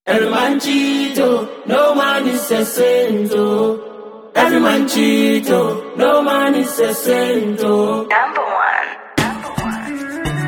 Every man cheat, oh, no man is a saint, oh. Every man cheat, oh, no man is a saint, oh. Number one. Number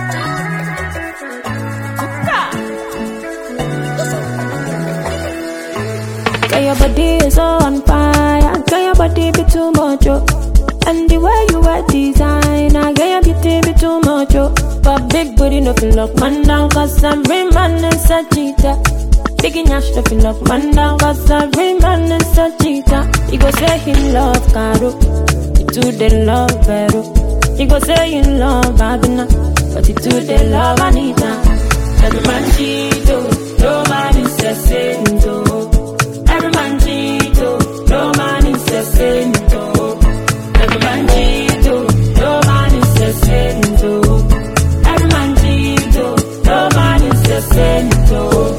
Girl, your body is so on fire. Girl, your body be too much, oh. And the way you wear design, I girl, your beauty be too much, oh. But big booty no feel lock man down, cause every man is a cheater. Big nyash no feel lock man down, cause every man is a cheater. He go say he love Caro, he too they love Vero. He go say he love Babina, but he too they love Anita. Every man cheat, oh, no man is a saint, oh. Every man cheat, oh, no man is a saint, oh. Every man cheat, oh, no man is a saint, oh. Every man cheat, oh, no man is a saint, oh.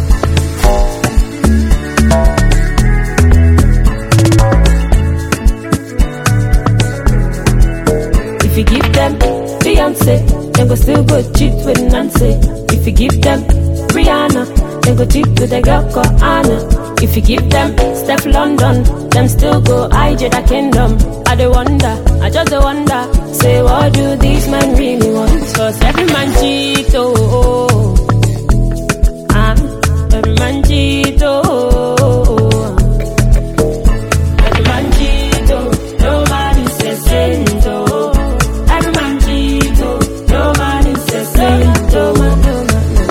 If you give them Beyonce, they go still go cheat with Nancy. If you give them Rihanna, they go cheat with a girl called Anna. If you give them Steph London, them still go IJ the kingdom. I dey wonder, I just dey wonder, say what do these men really want? Cause every man cheat, oh, oh, oh. Ah, every man cheat, oh, oh, oh. Every man cheat, oh, no man is a saint, oh. Every man cheat, oh, no man is a saint, oh.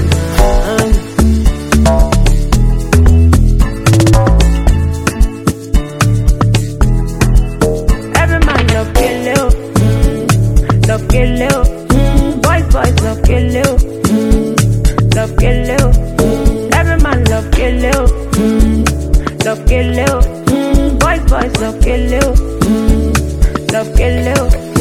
Every man love kill you, mm, love kill you, mm, boys boys love kill you, mm, love kill you, mm, every man love kill you, mm, love kill you, mm, boys boys love kill you, mm, love kill you.